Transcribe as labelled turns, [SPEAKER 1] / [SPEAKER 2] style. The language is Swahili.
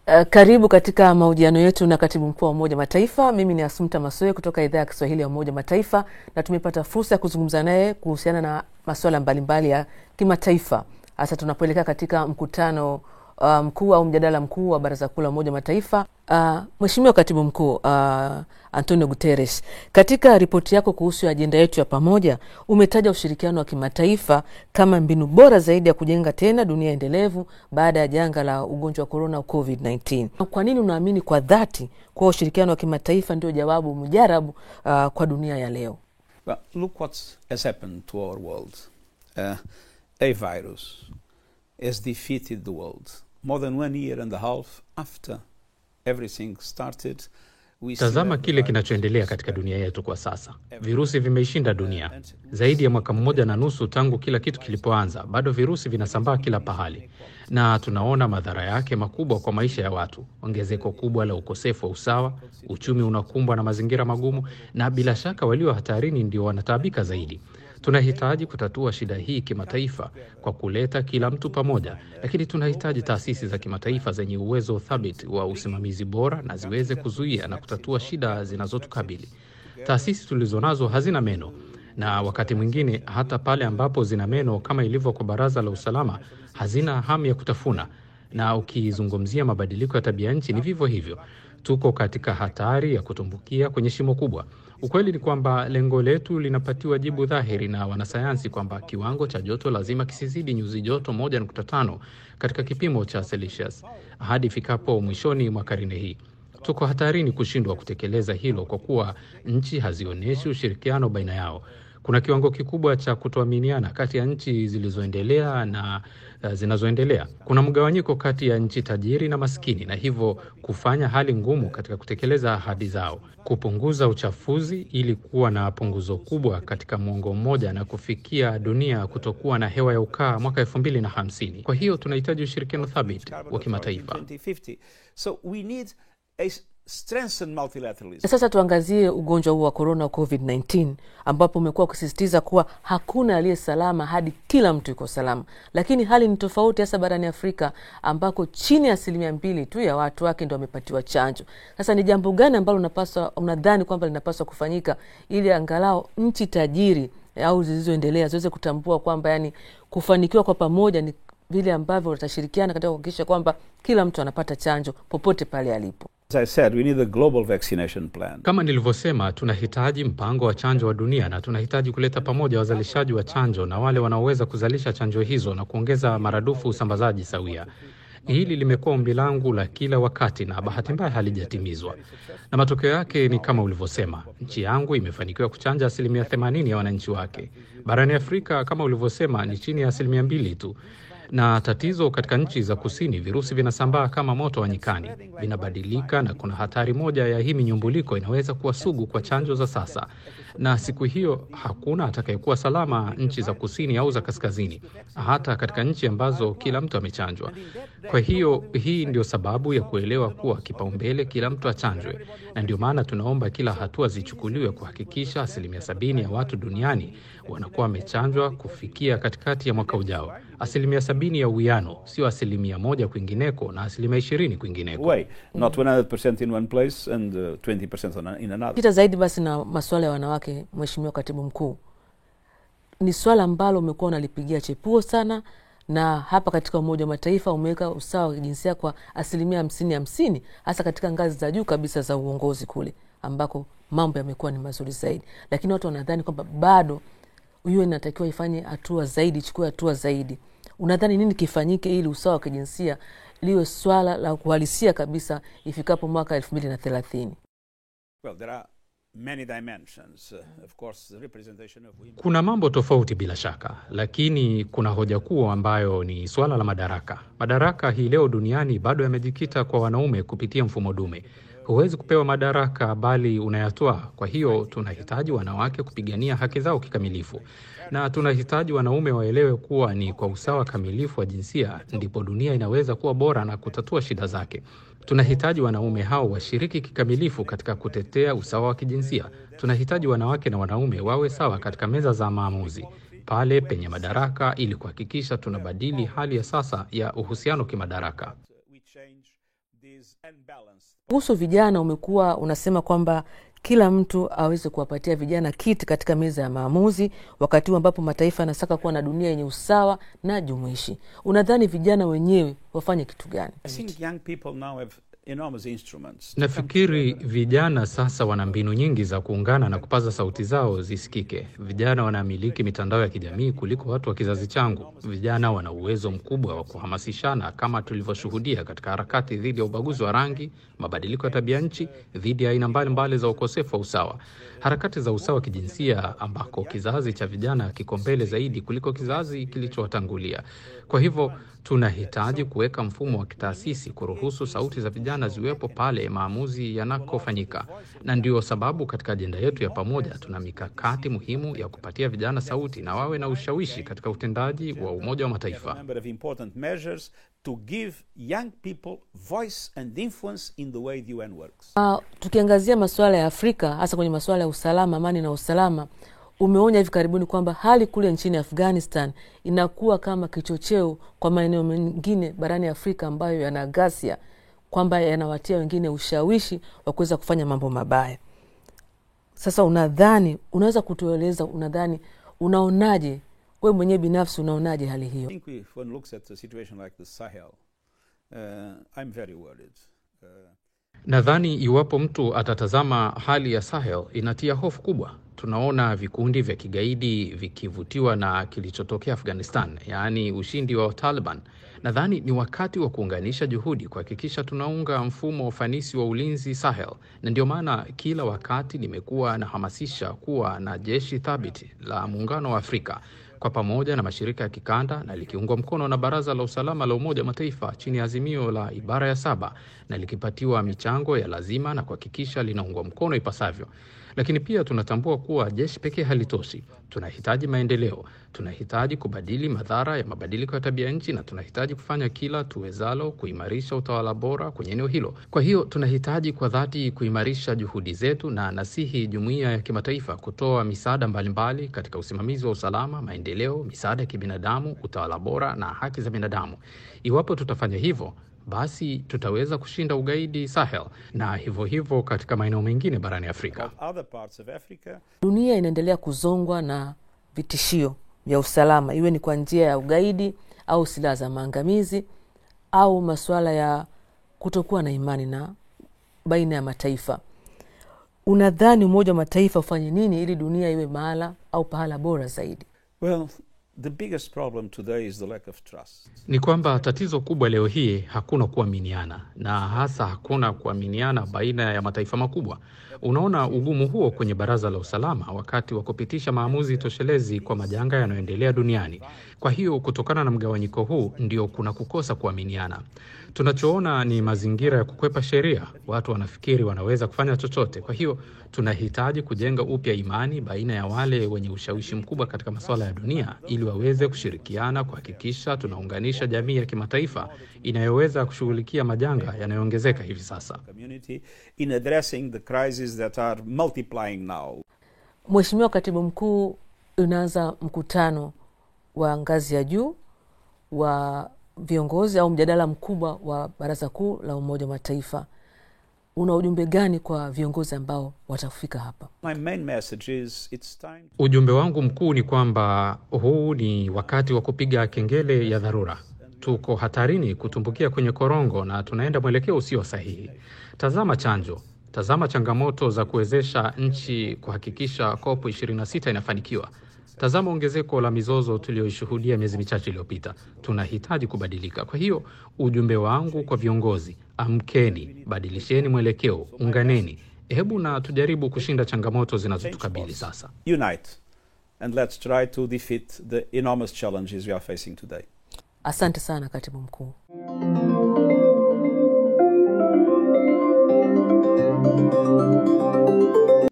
[SPEAKER 1] Uh, karibu katika mahojiano yetu na katibu mkuu wa Umoja Mataifa. Mimi ni Asumta Masoe kutoka idhaa ya Kiswahili ya Umoja Mataifa, na tumepata fursa ya kuzungumza naye kuhusiana na masuala mbalimbali ya kimataifa, hasa tunapoelekea katika mkutano uh, mkuu au mjadala mkuu wa Baraza Kuu la Umoja Mataifa. Uh, Mheshimiwa Katibu Mkuu uh, Antonio Guterres, katika ripoti yako kuhusu ajenda yetu ya pamoja umetaja ushirikiano wa kimataifa kama mbinu bora zaidi ya kujenga tena dunia endelevu baada ya janga la ugonjwa wa korona COVID-19. Kwa nini unaamini kwa dhati kuwa ushirikiano wa kimataifa ndio jawabu mujarabu uh, kwa dunia ya leo?
[SPEAKER 2] Well, look what has happened to our world. Uh, a virus has defeated the world more than one year and a half after everything started. We still
[SPEAKER 3] Tazama
[SPEAKER 2] have the
[SPEAKER 3] kile
[SPEAKER 2] virus.
[SPEAKER 3] kinachoendelea katika dunia yetu kwa sasa. Virusi vimeishinda dunia zaidi ya mwaka mmoja na nusu tangu kila kitu kilipoanza. Bado virusi vinasambaa kila pahali, na tunaona madhara yake makubwa kwa maisha ya watu: ongezeko kubwa la ukosefu wa usawa, uchumi unakumbwa na mazingira magumu, na bila shaka walio hatarini ndio wanataabika zaidi. Tunahitaji kutatua shida hii kimataifa kwa kuleta kila mtu pamoja, lakini tunahitaji taasisi za kimataifa zenye uwezo thabiti wa usimamizi bora na ziweze kuzuia na kutatua shida zinazotukabili. Taasisi tulizonazo hazina meno, na wakati mwingine hata pale ambapo zina meno, kama ilivyo kwa Baraza la Usalama, hazina hamu ya kutafuna. Na ukizungumzia mabadiliko ya tabia nchi ni vivyo hivyo, tuko katika hatari ya kutumbukia kwenye shimo kubwa. Ukweli ni kwamba lengo letu linapatiwa jibu dhahiri na wanasayansi kwamba kiwango cha joto lazima kisizidi nyuzi joto 1.5 katika kipimo cha Celsius hadi ifikapo mwishoni mwa karne hii. Tuko hatarini kushindwa kutekeleza hilo kwa kuwa nchi hazionyeshi ushirikiano baina yao. Kuna kiwango kikubwa cha kutoaminiana kati ya nchi zilizoendelea na uh, zinazoendelea. Kuna mgawanyiko kati ya nchi tajiri na maskini, na hivyo kufanya hali ngumu katika kutekeleza ahadi zao. Kupunguza uchafuzi ili kuwa na punguzo kubwa katika mwongo mmoja na kufikia dunia kutokuwa na hewa ya ukaa mwaka elfu mbili na hamsini. Kwa hiyo tunahitaji ushirikiano thabiti wa kimataifa.
[SPEAKER 2] 2050. So we need a s- strengthened multilateralism.
[SPEAKER 1] Na sasa tuangazie ugonjwa huu wa korona COVID-19, ambapo umekuwa ukisisitiza kuwa hakuna aliye salama hadi kila mtu yuko salama, lakini hali ni tofauti, hasa barani Afrika ambako chini ya asilimia mbili tu ya watu wake ndio wamepatiwa chanjo. Sasa ni jambo gani ambalo unapaswa unadhani kwamba linapaswa kufanyika ili angalau nchi tajiri au zilizoendelea ziweze kutambua kwamba yani kufanikiwa kwa pamoja ni vile ambavyo watashirikiana katika kuhakikisha kwamba kila mtu anapata chanjo popote pale alipo.
[SPEAKER 2] As I said, we need a global vaccination plan.
[SPEAKER 3] Kama nilivyosema, tunahitaji mpango wa chanjo wa dunia na tunahitaji kuleta pamoja wazalishaji wa chanjo na wale wanaoweza kuzalisha chanjo hizo na kuongeza maradufu usambazaji sawia. Hili limekuwa ombi langu la kila wakati na bahati mbaya halijatimizwa, na matokeo yake ni kama ulivyosema. Nchi yangu imefanikiwa kuchanja asilimia 80 ya wananchi wake. Barani Afrika, kama ulivyosema, ni chini ya asilimia mbili tu na tatizo katika nchi za kusini, virusi vinasambaa kama moto wa nyikani, vinabadilika na kuna hatari moja ya hii minyumbuliko inaweza kuwa sugu kwa chanjo za sasa, na siku hiyo hakuna atakayekuwa salama nchi za kusini au za kaskazini, hata katika nchi ambazo kila mtu amechanjwa. Kwa hiyo hii ndio sababu ya kuelewa kuwa kipaumbele kila mtu achanjwe, na ndio maana tunaomba kila hatua zichukuliwe kuhakikisha asilimia sabini ya watu duniani wanakuwa wamechanjwa kufikia katikati ya mwaka ujao. Asilimia sabini ya uwiano, sio asilimia moja kwingineko na asilimia ishirini kwingineko.
[SPEAKER 2] Way, not 100% in one place and uh, 20% on a- in another.
[SPEAKER 1] kita zaidi basi na masuala ya wanawake, Mheshimiwa Katibu Mkuu, ni swala ambalo umekuwa unalipigia chepuo sana, na hapa katika Umoja wa Mataifa umeweka usawa wa kijinsia kwa asilimia hamsini hamsini, hasa katika ngazi za juu kabisa za uongozi kule ambako mambo yamekuwa ni mazuri zaidi, lakini watu wanadhani kwamba bado UN inatakiwa ifanye hatua zaidi, ichukue hatua zaidi. Unadhani nini kifanyike ili usawa wa kijinsia liwe swala la kuhalisia kabisa ifikapo mwaka elfu mbili na thelathini?
[SPEAKER 2] Well, there are many dimensions. Uh, of course, the representation of women.
[SPEAKER 3] Kuna mambo tofauti bila shaka, lakini kuna hoja kuu ambayo ni suala la madaraka. Madaraka hii leo duniani bado yamejikita kwa wanaume kupitia mfumo dume. Huwezi kupewa madaraka bali unayatoa. Kwa hiyo tunahitaji wanawake kupigania haki zao kikamilifu, na tunahitaji wanaume waelewe kuwa ni kwa usawa kamilifu wa jinsia ndipo dunia inaweza kuwa bora na kutatua shida zake. Tunahitaji wanaume hao washiriki kikamilifu katika kutetea usawa wa kijinsia. Tunahitaji wanawake na wanaume wawe sawa katika meza za maamuzi pale penye madaraka, ili kuhakikisha tunabadili hali ya sasa ya uhusiano kimadaraka.
[SPEAKER 2] We change this unbalanced
[SPEAKER 1] kuhusu vijana umekuwa unasema kwamba kila mtu aweze kuwapatia vijana kiti katika meza ya maamuzi wakati huu ambapo mataifa yanataka kuwa na dunia yenye usawa na jumuishi unadhani vijana wenyewe wafanye kitu gani
[SPEAKER 2] I think young people now have enormous instruments. to come
[SPEAKER 3] Nafikiri
[SPEAKER 2] together.
[SPEAKER 3] vijana sasa wana mbinu nyingi za kuungana na kupaza sauti zao zisikike. Vijana wanamiliki mitandao ya kijamii kuliko watu wa kizazi changu. Vijana wana uwezo mkubwa wa kuhamasishana, kama tulivyoshuhudia katika harakati dhidi ya ubaguzi wa rangi, mabadiliko ya tabia nchi, dhidi ya aina mbalimbali za ukosefu wa usawa, harakati za usawa wa kijinsia, ambako kizazi cha vijana kiko mbele zaidi kuliko kizazi kilichowatangulia. Kwa hivyo tunahitaji kuweka mfumo wa kitaasisi kuruhusu sauti za vijana ziwepo pale maamuzi yanakofanyika, na ndio sababu katika ajenda yetu ya pamoja tuna mikakati muhimu ya kupatia vijana sauti na wawe na ushawishi katika utendaji wa Umoja wa
[SPEAKER 2] a
[SPEAKER 3] Mataifa.
[SPEAKER 2] number of important measures to give young people voice and influence in the way the UN works.
[SPEAKER 1] Uh, tukiangazia masuala ya Afrika hasa kwenye masuala ya usalama, amani na usalama, umeonya hivi karibuni kwamba hali kule nchini Afghanistan inakuwa kama kichocheo kwa maeneo mengine barani Afrika ambayo yana ghasia, kwamba yanawatia wengine ushawishi wa kuweza kufanya mambo mabaya. Sasa unadhani, unaweza kutueleza, unadhani, unaonaje we mwenyewe binafsi, unaonaje hali
[SPEAKER 2] I
[SPEAKER 1] hiyo?
[SPEAKER 2] think we, if one looks at a situation like the Sahel, uh, I'm very worried. Uh,
[SPEAKER 3] Nadhani iwapo mtu atatazama hali ya Sahel inatia hofu kubwa. Tunaona vikundi vya kigaidi vikivutiwa na kilichotokea Afghanistan, yaani ushindi wa Taliban. Nadhani ni wakati wa kuunganisha juhudi kuhakikisha tunaunga mfumo wa ufanisi wa ulinzi Sahel, na ndio maana kila wakati nimekuwa nahamasisha kuwa na jeshi thabiti la Muungano wa Afrika kwa pamoja na mashirika ya kikanda na likiungwa mkono na Baraza la Usalama la Umoja wa Mataifa chini ya azimio la ibara ya saba na likipatiwa michango ya lazima na kuhakikisha linaungwa mkono ipasavyo. Lakini pia tunatambua kuwa jeshi pekee halitoshi. Tunahitaji maendeleo, tunahitaji kubadili madhara ya mabadiliko ya tabia nchi, na tunahitaji kufanya kila tuwezalo kuimarisha utawala bora kwenye eneo hilo. Kwa hiyo tunahitaji kwa dhati kuimarisha juhudi zetu, na nasihi jumuiya ya kimataifa kutoa misaada mbalimbali katika usimamizi wa usalama, maendeleo, misaada ya kibinadamu, utawala bora na haki za binadamu. Iwapo tutafanya hivyo basi tutaweza kushinda ugaidi Sahel na hivyo hivyo katika maeneo mengine barani Afrika.
[SPEAKER 2] about other parts of Africa,
[SPEAKER 1] Dunia inaendelea kuzongwa na vitishio vya usalama, iwe ni kwa njia ya ugaidi au silaha za maangamizi au masuala ya kutokuwa na imani na baina ya mataifa. Unadhani Umoja wa Mataifa ufanye nini ili dunia iwe mahala au pahala bora zaidi?
[SPEAKER 2] well, the biggest problem today is the lack of trust.
[SPEAKER 3] Ni kwamba tatizo kubwa leo hii hakuna kuaminiana, na hasa hakuna kuaminiana baina ya mataifa makubwa. Unaona ugumu huo kwenye Baraza la Usalama wakati wa kupitisha maamuzi toshelezi kwa majanga yanayoendelea duniani. Kwa hiyo kutokana na mgawanyiko huu ndio kuna kukosa kuaminiana. Tunachoona ni mazingira ya kukwepa sheria. Watu wanafikiri wanaweza kufanya chochote. Kwa hiyo tunahitaji kujenga upya imani baina ya wale wenye ushawishi mkubwa katika masuala ya dunia ili waweze kushirikiana kuhakikisha tunaunganisha jamii ya kimataifa inayoweza kushughulikia majanga yanayoongezeka hivi sasa.
[SPEAKER 2] Community in addressing the crises that are multiplying now.
[SPEAKER 1] Mheshimiwa Katibu Mkuu, unaanza mkutano wa ngazi ya juu wa viongozi au mjadala mkubwa wa Baraza Kuu la Umoja wa Mataifa. Una ujumbe gani kwa viongozi ambao watafika hapa?
[SPEAKER 2] My main message is it's time
[SPEAKER 3] Ujumbe wangu mkuu ni kwamba huu ni wakati wa kupiga kengele ya dharura. Tuko hatarini kutumbukia kwenye korongo na tunaenda mwelekeo usio sahihi. Tazama chanjo, tazama changamoto za kuwezesha nchi kuhakikisha COP 26 inafanikiwa. Tazama ongezeko la mizozo tuliyoishuhudia miezi michache iliyopita. Tunahitaji kubadilika. Kwa hiyo ujumbe wangu kwa viongozi, amkeni, badilisheni mwelekeo, unganeni. Hebu na tujaribu kushinda changamoto zinazotukabili sasa.
[SPEAKER 2] unite and let's try to defeat the enormous challenges we are facing today.
[SPEAKER 1] Asante sana Katibu Mkuu.